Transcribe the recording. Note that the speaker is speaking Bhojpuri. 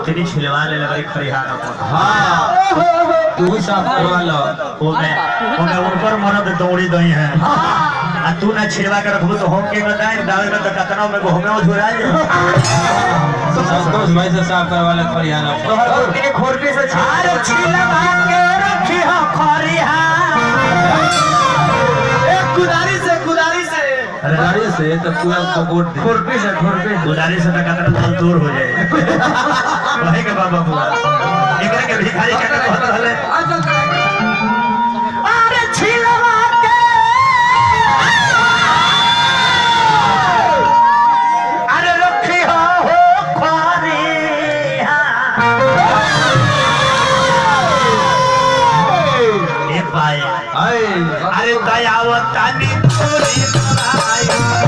गोतनी छिलवा ले लगे खरिहार अपन हाँ तू साफ करवा लो ओमे ओमे ऊपर मरद दौड़ी दई है आ तू ना छिलवा के रखबू तो हम के बताए डाले में तो कतना में घूमे हो झुरा जे संतोष भाई से साफ करवा ले खरियाना तोहर गोतनी के खोरपी से छिल छिलवा के रखी हो खरिहार एक कुदारी से कुदारी से अरे गाड़ी से तो पूरा सपोर्ट दे खुरपी से खुरपी गुजारी से तक अगर दल दूर हो जाए वही के बाबा बुआ एकरा के भिखारी के कहत रहले अरे छिलवा के अरे रखी हो हो खारी ए भाई आए अरे दयावतानी तोरी भाई